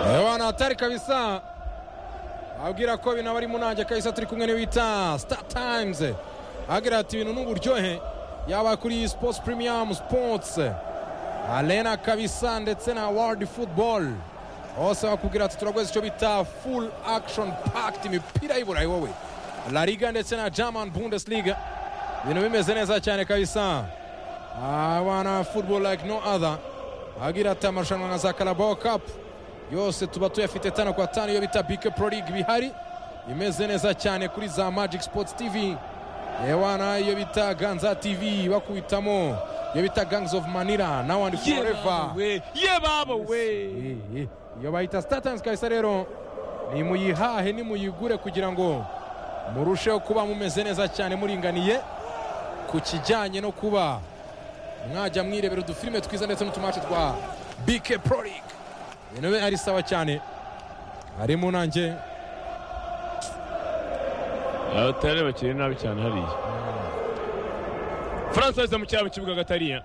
urabona hatari kabisa abwira ko ibintu aba ari munange kabisa turi kumwe n'iwita sita tayimuzi agira ati ibintu n'uburyohe yaba kuri sipotsi purimiyamu sipotsi arena kabisa ndetse na world football hose bakubwira ati turaguze icyo bita full action packed imipira y'iburayi wowe la liga ndetse na german bundesliga ibintu bimeze neza cyane kabisa abana football like no other agira ati amarushanwa nka za carabao cup yose tuba tuyafite tano kwa tanu iyo bita bike pro league bihari imeze neza cyane kuri za magic sports tv yewana iyo bita ganza tv bakubitamo iyo bita gangs of manira now and forever yebawe yebawe Eh, eh. iyo bayita sitatayimuzi kabisa rero nimuyihahe nimuyigure kugira ngo murusheho kuba mumeze neza cyane muringaniye ku kijyanye no kuba mwajya mwirebera udufilime twiza ndetse n'utumaci twa bike pro league ibintu bibe ari sawa cyane ari mu nanjye abatari bakiri nabi cyane hariya francoise mu cyabo kibuga gatariya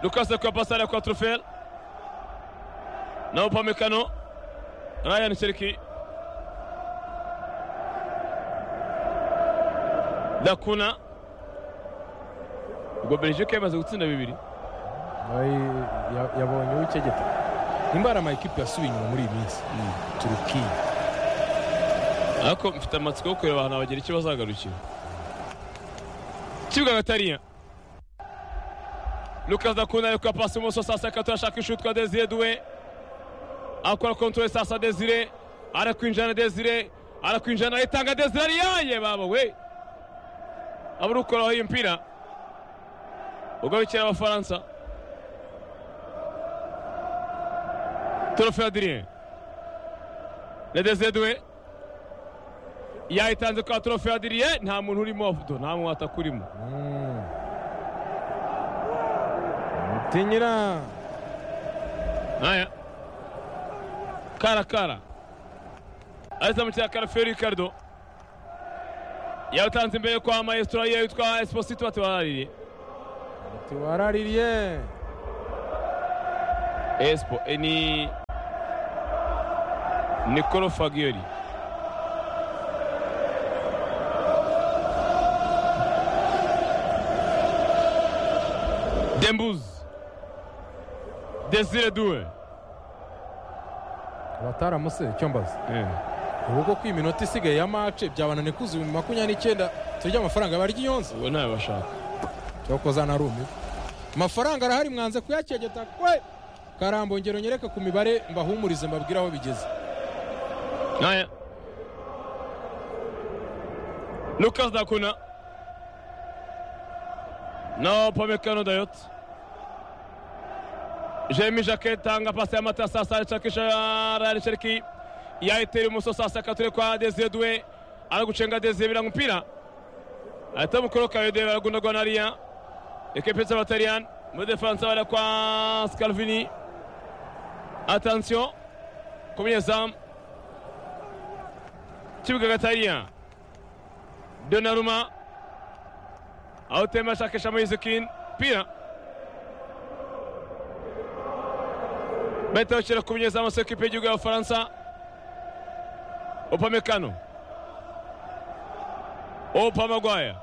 lukase kwa pasare kwa trufel na upamecano ryan seriki dakuna ubwo belgique yamaze gutsinda bibiri yabonye uw'ikegeta nimba hari amakipe yasubiye inyuma muri iyi minsi turukiya ariko mfite amatsiko yo kureba ahantu abagira icyo bazagarukira kibuga gatariya Lucas Dakuna ari kuya pasi ibumoso saa sita turashaka ishuri twa Desire Duwe akora kontwari saa sita Desire arakwinjirana Desire arakwinjirana ayitanga Desire ariyaye baba we abura ukoraho iyi mpira ugabukira abafaransa Torofe Adrien na Desire Duwe yayitanze kwa Torofe Adrien nta muntu urimo avudo nta muntu atakurimo mutinyira Haya. Kara kara. Aza mu cyakara Feri Ricardo. Yawutanze imbere kwa maestro ye yitwa Esposito atiwararire. ati waraririye Espo eh, ni Nicolo Fagioli. Dembuz. Desire Doué. abataramuse icyo mbaza ubu koko iminota isigaye ya mace byabananiye kuzi ibihumbi makumyabiri n'icyenda turya amafaranga barya iyonze Ubu ntayo bashaka. cyokoza na rumi amafaranga arahari mwanze kuyakegeta kwe karambo ngero nyereka ku mibare mbahumurize mbabwire aho bigeze Haya. Lucas Dakuna. Na Upamecano Dayot. Jeremy Jacquet tanga pasi ya mata sasa alichakisha Ryan Cherki. Yaiteri Muso sasa kature kwa Desire Doué. Aragucenga Desire bila mpira. Ahita mukoroka yode baragundagwa na Ria. Ekipe z'Abataliyani. Muri defansa bara kwa Scalvini. Attention. Ku munyezamu kibuga gatariya donaruma aho temba ashakisha moyizikin pira bahita bashyira ku mugezi amasoko ipe y'igihugu y'abafaransa opamekano opamagwaya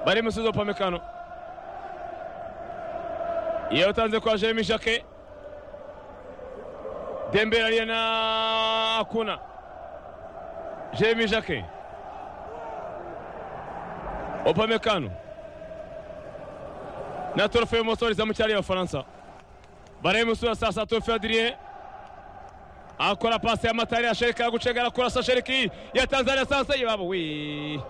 bari musozi opamekano yawutanze kwa jeremy jacquet Dembele aliye na Akuna. Jeremy Jacquet. Opamecano. Na Torofe Mosori za mchali ya Ufaransa. Baremu sura sasa Torofe Adrien. Akora pasi ya Matari ya Sherika gucenga na kurasa Sheriki ya Tanzania sasa yababo we.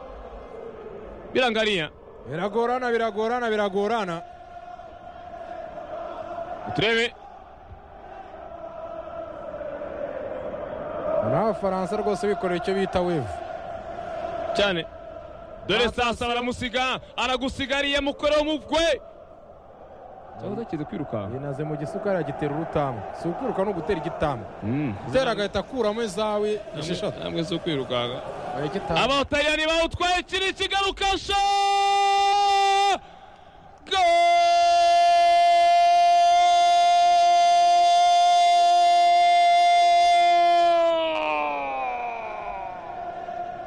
Birangalia. biragorana biragorana biragorana Turebe n'abafaransa rwose bikorera icyo bita wevu cyane. Dore sasa baramusiga aragusigariye mukoro mugwe. Cyangwa kizi kwirukanka. yinaze mu gisuka aragitera urutamu si ukuruka ni ugutera igitamu gutera agahita akuramo izawe esheshatu namwe zo kwirukanka Igitamu. abataliyani bawutwaye kiri kigarukasha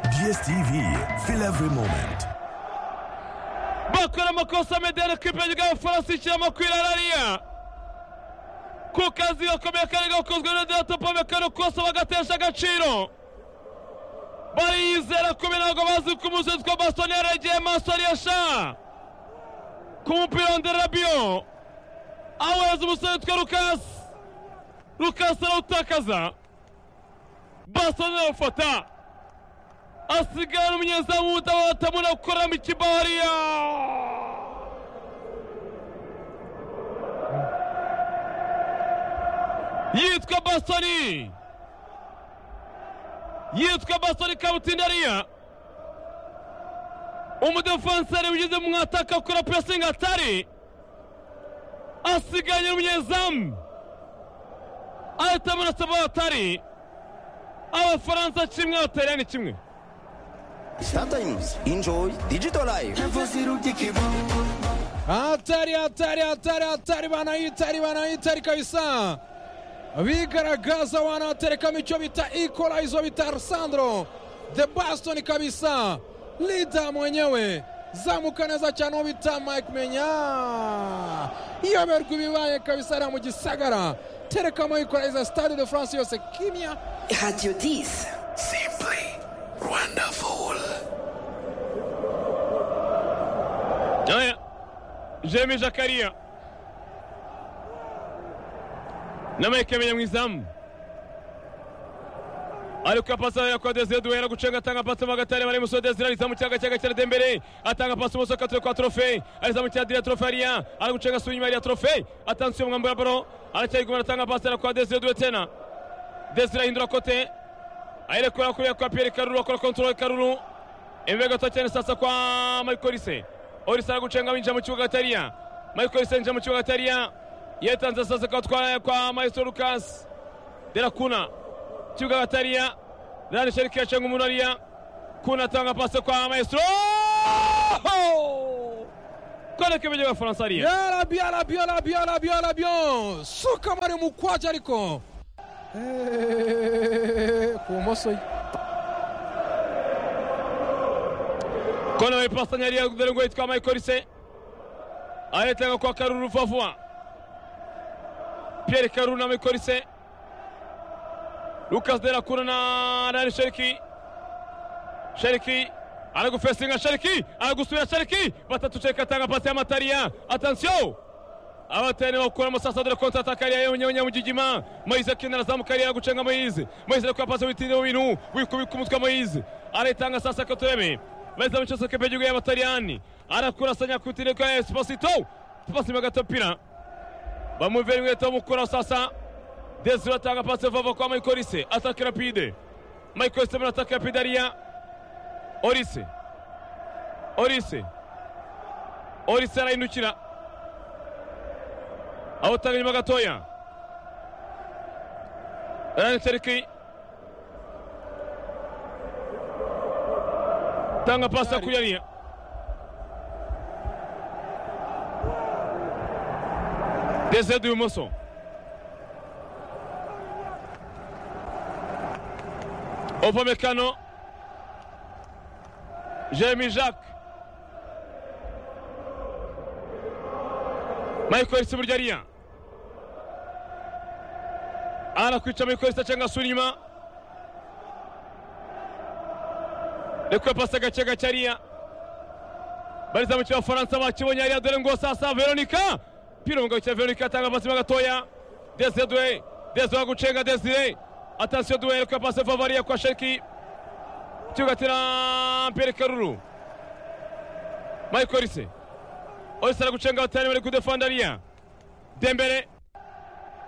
Sports TV, feel every moment. bakora amakosa medeni ekipe y'igihugu y'abafaransa ishyiramo kwirarariya ku kazi gakomeye kari gakozwe na diratopome karukosa bagatesha agaciro bariyizera kubi ntabwo bazi ko umuzinzi wa basoni yaregeye masoni yasha ku mupira wa nderabiyo awohereza umusore witwa rukasi rukasi arawutakaza basoni arawufata asigara umunyezamu w'udahatamura gukoramo ikibariya yitwa basoni yitwa basoni kabutindariya umudefanseri ugeze mu mwataka ukora pirasingi atari asiganye n'umunyezamu ahitamura saba atari abafaransa kimwe abataliyani kimwe Star Times. Enjoy Digital Life. hatari hatari hatari hatari banahitari banahitari kabisa bigaragaza wanaterekamo icyo bita equalizo bita Alessandro the Boston kabisa lida mwenyewe zamuka neza cyane uwo bita Mike Menya iyoberwa ibibaye kabisa hariya mu gisagara terekamo equalizer stade de France yose kimya Radio 10. Aya Jeremy Jakaria na Mike Munyamwizamu ari kuya pasi ya kwa Desire Duhera gucenga atanga pasi mu gatare bari musore Desire arizamu cyaga cyaga cyara Dembele atanga pasi umusore katore kwa Trofe arizamu cyaga Dira Trofe ariya ari gucenga su nyuma ya Trofe atansiye umwambaro baro aracyari gumana atanga pasi ya kwa Desire Duhera tena Desire ahindura kote ayerekura kuriya kwa Pierre Karuru akora control Karuru imbere gato cyane sasa kwa Michael Olise Olise aragucenga winjira mu kibuga Gatariya Michael Olise yinjira mu kibuga Gatariya yetanze sasa kwa kwa, kwa Maestro Lucas Derakuna kibuga Gatariya Rani Sheriki yacenga umuntu ariya Kuna atanga pase kwa Maestro Kone kimeje kwa France ariya yarabi yarabi yarabi yarabi yarabi suka mari mukwaje ariko Eh, ku bumoso ye Kone wa ipasa nyari ya kudarengo yitwa Michael Olise Ayetanga kwa Karuru Fafua Pierre Karuru na Michael Olise Lucas Derakuna na Rani Sheriki Shariki aragufesinga Shariki aragusubira Shariki batatu Shariki atanga pasi y'amatariya atansiyo abatari bakuramo sasa dore konta atakariya yonyine nyamugigima Moise Kinara zamukariya gucenga Moise Moise ariko pasi witinde mu bintu wikubika umutwe Moise aritanga sasa katureme Moise mcheza kepe jugu ya Matariyani arakurasanya kutinde kwa Esposito pasi magatopira bamuvera inkweto mukura sasa Desire atanga pasi vava kwa Michael Olise ataka rapide Michael Olise muri ataka rapide ariya Olise Olise Olise arahindukira awutanga inyuma gatoya Rani Seriki tanga pasi kuri ariya Desire d'ibumoso Opamecano Jeremy Jacques Michael Siburyo ariya arakwica Michael cyangwa asura inyuma reka pasi gake gake ariya bariza mu cy'abafaransa bakibonye ariya dore ngo sasa Veronica pira umugabo cya Veronica atanga pasi mo gatoya Desire Doué Desire gucenga Desire atasiyo Doué reka pasi vava ariya kwa Sheriki kigatira Pierre Karuru Michael Olise Olise aragucenga batanu bari kudefanda ariya Dembele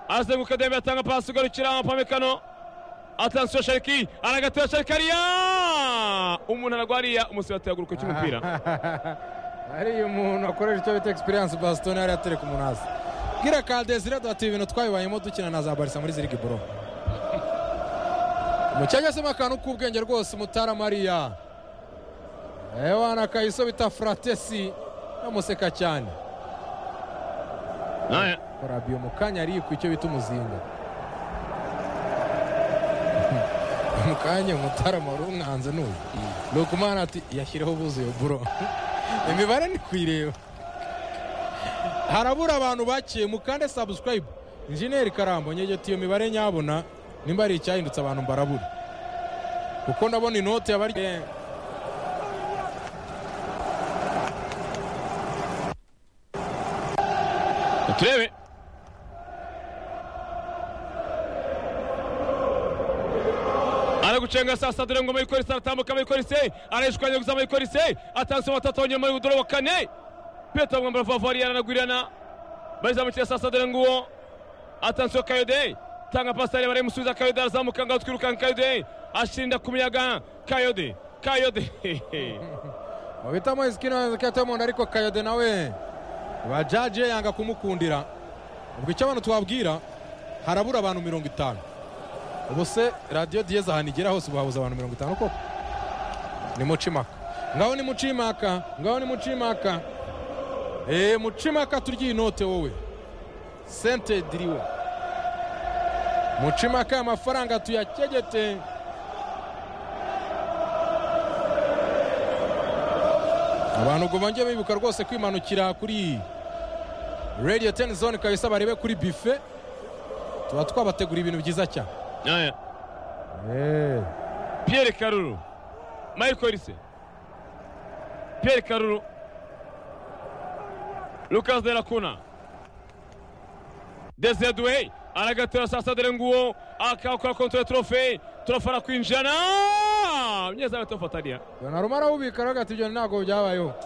arazenguka Dembele atanga pasi ugarukira Pamekano atansiyo Shariki aragatera Shariki ariya umuntu aragwa ariya umusirati yaguruka cy'umupira hariya umuntu akoresha icyo bita experience Boston yari atereka umuntu hasi bwira ka Desire duhati ibintu twabibayemo dukina na za Barca muri zirigi bro mucyanyazemo akantu k'ubwenge rwose mutara Maria ewana kayiso bita fratesi yamuseka cyane Aya. Farabiyo mu kanya arikwa icyo bita umuzinga mu kanya umutarama wari umwanze n'uyu rukumana ati yashyireho buzuye buro imibare ni kuyireba harabura abantu bakiye mukande sabusikarayibu injeniyeri karambo nyegeti iyo mibare nyabona nimba hari icyahindutse abantu mbarabura kuko ndabona inoti yabari turebe aragucenga sasa dore ngo mayikorisi aratambuka mayikorisi arayishwanya gusa mayikorisi atanze batatu wanyuma y'udoro wa kane petero mwambara favari aranagwirana barizamukira sasa dore nguwo atansiyo kayode tanga pasitari barayimusubiza kayode arazamuka ngaho twirukanka kayode ashinda ku miyaga kayode kayode wabitamo isikino yazakiyataho umuntu ariko kayode nawe bajaje yanga kumukundira ubwo icyo abantu twabwira harabura abantu mirongo itanu ubu se radiyo diyeze ahantu igera hose babuze abantu mirongo itanu koko ni mucimaka ngaho ni mucimaka ngaho ni mucimaka eee mucimaka turya inote wowe sente diriwe mucimaka amafaranga tuyakegete abantu ubwo bongeye bibuka rwose kwimanukira kuri radiyo teni zone kabisa barebe kuri bife tuba twabategura ibintu byiza cyane Aya, Eh, piyeri karuru mayikorisi piyeri karuru lukasi derakuna dezeduwe aragatera sasa dore nguwo akakora kontora trofe trofe arakwinjirana umunyezamu atamufataria Donnarumma arawubika aravuga ati ibyo ntabwo byabayeho